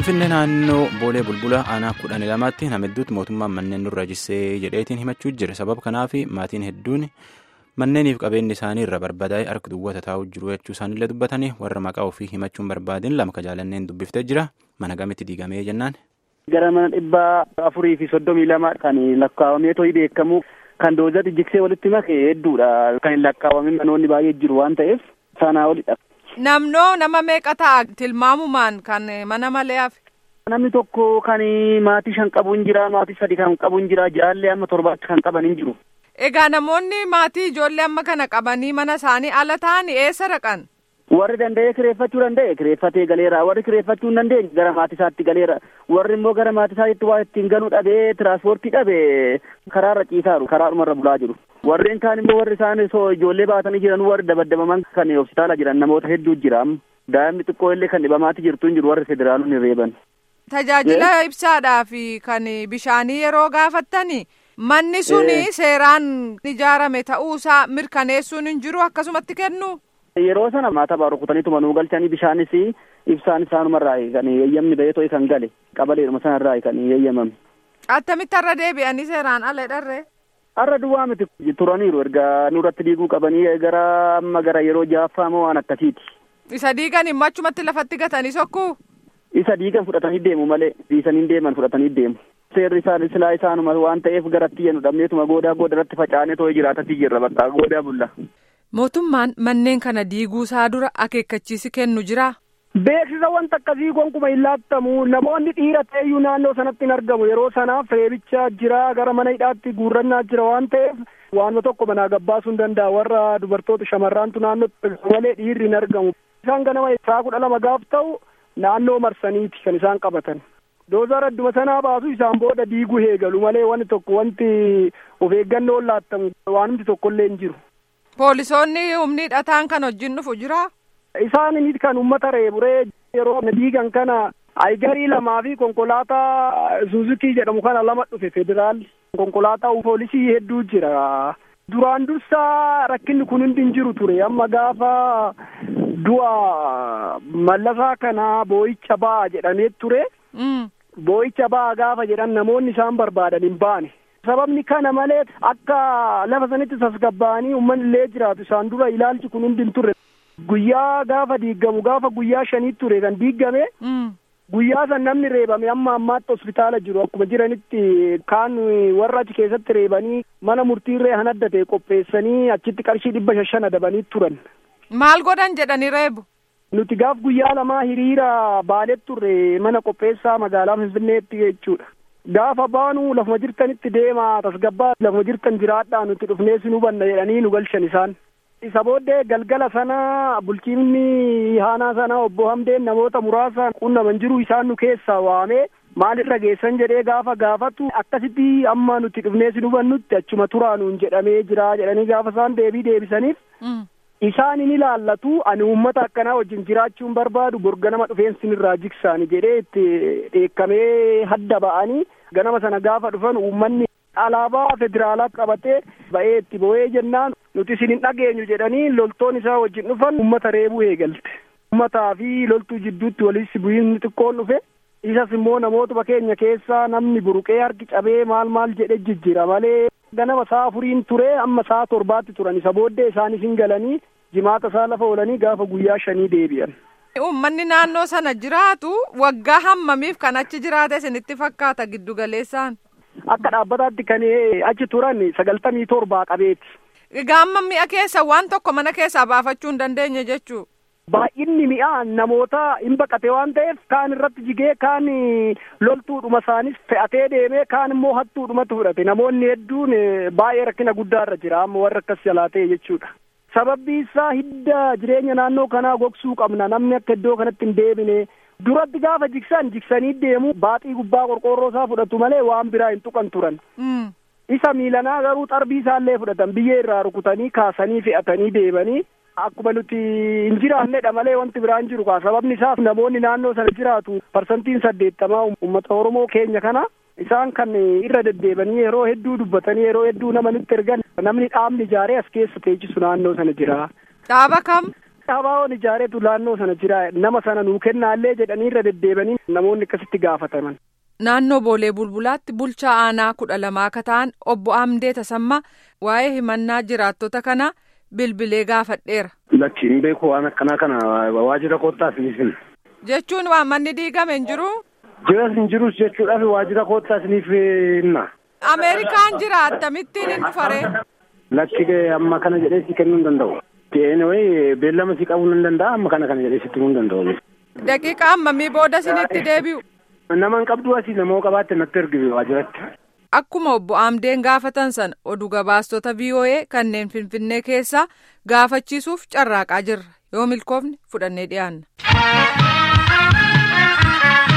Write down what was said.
Finfinnee naannoo Boolee Bulbula aanaa kudhanii lamaatti nama hedduutti mootummaan manneen nurra jissee jedheetiin himachuu jira. Sababa kanaaf maatiin hedduun manneeniif qabeenyi isaanii irra barbadaa'ee harka duwwaa taa'uu jiru jechuu isaaniillee dubbatanii warra maqaa ofii himachuun barbaadin lama kajaalanneen dubbiftee jira. Mana gamitti diigamee jennaan. Gara mana dhibba afurii fi soddomii lama kan lakkaawamee to'ii beekamu kan doozatti jiksee walitti make hedduudha. Kan hin lakkaawwamin manoonni baay'ee jiru waan ta'eef sanaa olidha. Namnoo nama meeqa ta'a tilmaamumaan kan mana malee hafe. Namni tokko kan maatii shan qabu hin jira, maatii sadi kan qabu hin jira, jaallee amma torbaatti kan qaban hin jiru. Egaa namoonni maatii ijoollee amma kana qabanii mana isaanii ala ta'anii eessa dhaqan? Warri danda'ee kireeffachuu danda'e kireeffatee galeera. Warri kireeffachuu hin dandeenye gara maatii isaatti galeera. Warri immoo gara maatii isaatti waa ittiin galuu dhabee tiraanspoortii dhabee karaarra ciisaaru. Karaadhumarra bulaa jiru. Warreen kaan immoo warri isaan ijoollee baatanii jiran warri dabaddabaman kan hospitaala jiran namoota hedduu jira. Daa'imni xiqqoo illee kan dhibamaatti jirtu hin jiru warri federaalonni reeban. Tajaajila ibsaadhaa fi kan bishaanii yeroo gaafattani manni suni seeraan ijaarame ta'uusaa mirkaneessuun hin jiru akkasumatti kennu. Yeroo sana maata baa rukutaniitu manuu galchanii bishaanis ibsaan isaanumarraa kan eeyyamni bahee to'e kan gale qabaleedhuma sanarraa kan eeyyamame. Attamitti har'a deebi'anii seeraan ala dharree? Har'a duwwaa miti turaniiru erga nurratti diiguu qabanii gara amma gara yeroo ja'affaa moo waan akkasiiti. Isa diigan immoo achumatti lafatti gatanii sokkuu? Isa diigan fudhatanii deemu malee dhiisanii deeman fudhatanii deemu. Seerri isaan silaa isaanuma waan ta'eef garatti yennu dhabneetuma goodaa gooda irratti facaanee too'ee jiraatatti jirra bakka goodaa bulla. Mootummaan manneen kana diiguusaa dura akeekkachiisi kennu jira. Beeksisa wanta akkasii gonkumaa hin laattamu namoonni dhiira ta'eyyuu naannoo sanatti hin argamu yeroo sanaaf reebichaa jira gara mana hidhaatti guurrannaa jira waan ta'eef waanuma tokko manaa gabbaasuu hin danda'a warra dubartoota shamarraantu naannootti malee dhiirri hin argamu. Isaan ganama isaa kudha lama gaaf ta'u naannoo marsaniiti kan isaan qabatan. Doozaar adduma sanaa baasu isaan booda diiguu eegalu malee wanti tokko wanti of eeggannoon laattamu waanumti tokkollee hin jiru. Poolisoonni humni hidhataan kan wajjin dhufu jira. Isaan kan uummata reeburee yeroo diigan kana aygarii lamaa fi konkolaataa Suuzukii jedhamu kana lama dhufe federaalli. Konkolaataa poolisii hedduu jira. Duraan dursaa rakkinni kun hundi hin jiru ture amma gaafa du'a mallasaa kana boo'icha ba'a jedhamee ture. Boo'icha ba'a gaafa jedhan namoonni isaan barbaadan hin baane. Sababni kana malee akka lafa sanitti tasgabbaa'anii uummanni illee jiraatu isaan dura ilaalchi kun hundi hin turre. Guyyaa gaafa diigamu gaafa guyyaa shanii ture kan diigame. Guyyaa san namni reebame amma ammaatti hospitaala jiru akkuma jiranitti kaan warra achi keessatti reebanii mana murtiirree hanadda ta'e qopheessanii achitti qarshii dhibba shan adabanii turan. Maal godhan jedhanii reebu? Nuti gaaf guyyaa lamaa hiriira baalee turre mana qopheessaa magaalaa Finfinneetti jechuudha. Gaafa baanu lafuma jirtanitti deemaa tasgabbaa lafuma jirtan jiraadhaa nuti dhufnee si hubanna jedhanii nu galchan isaan. Isa booddee galgala sana bulchiinni haanaa sana obbo Hamdeen namoota muraasa qunnaman jiru isaan nu keessaa waamee maalirra geessan jedhee gaafa gaafatu akkasitti amma nuti dhufnee si hubannutti achuma turaanuun jedhamee jira jedhanii gaafa isaan deebii deebisaniif. Isaan ni ilaallatu ani uummata akkanaa wajjin jiraachuun barbaadu borga nama dhufeensi irraa jigsaani jedhee itti dheekkamee hadda ba'anii ganama sana gaafa dhufan uummanni alaabaa federaalaa qabatee ba'ee itti bo'ee jennaan nuti isin hin dhageenyu jedhanii loltoon isaa wajjin dhufan uummata reebuu eegalte. Uummataa fi loltuu jidduutti walitti bu'iinsi xiqqoon dhufe isas immoo namootuma keenya keessaa namni buruqee harki cabee maal maal jedhe jijjiira malee ganama saa afuriin ture amma saa torbaatti turan isa booddee isaanis hin galanii jimaata isaa lafa oolanii gaafa guyyaa shanii deebi'an. Uummanni naannoo sana jiraatu waggaa hammamiif kan achi jiraate isinitti fakkaata giddu galeessaan. Akka dhaabbataatti kan achi turan sagaltamii torbaa qabeeti. Egaa amma mi'a keessa waan tokko mana keessaa baafachuu hin dandeenye jechuu. Baay'inni mi'a namoota hin baqate waan ta'eef kaan irratti jigee kaan loltuudhuma isaanis fe'atee deemee kaan immoo hattuudhumatti fudhate namoonni hedduun baay'ee rakkina guddaarra jira amma warra akkas jalaa ta'e jechuudha. Sababbi isaa hidda jireenya naannoo kanaa gogsuu qabna namni akka iddoo kanatti hin deebine duratti gaafa jigsan jigsanii deemu baaxii gubbaa qorqoorroo isaa fudhatu malee waan biraa hin tuqan turan. Isa miilanaa garuu xarbii isaallee fudhatan biyyee irraa rukutanii kaasanii fe'atanii deemanii akkuma nuti hin jiraannedha malee wanti biraa hin jiru kaa sababni isaaf namoonni naannoo sana jiraatu parsantiin saddeettamaa uummata Oromoo keenya kana isaan kan irra deddeebanii yeroo hedduu dubbatanii yeroo hedduu nama nutti ergan namni dhaabni ijaaree as keessa teechisu naannoo sana jira. Dhaaba kam? Habaa'oon ijaareetu naannoo sana jira nama sana nuu kennaallee jedhanii irra deddeebanii namoonni akkasitti gaafataman. Naannoo Boolee Bulbulaatti bulchaa aanaa kudha lamaa akka ta'an obbo Amdee Tasammaa waa'ee himannaa jiraattota kanaa bilbilee gaafadheera. Lakki hin beeku waan akkanaa kana waajjira koottaas ni finna. Jechuun waan manni diigame hin jiru. Jiras hin jirus jechuudhaaf waajjira koottaas ni finna. Ameerikaan jira akkamittiin hin dhufare. Lakki amma kana jedhee si kennuu hin danda'u. Ta'ee beellama si qabuu hin danda'a amma kana kana jedhee sitti himuu hin danda'u. Daqiiqa ammamii booda sinitti deebi'u. Nama hin qabdu asii nama qabaatte natti ergi waajjiratti. Akkuma obbo Amdeen gaafatan sana oduu gabaastota VOA kanneen Finfinnee keessaa gaafachiisuuf carraaqaa jirra yoo milkoofne fudhannee dhiyaanna.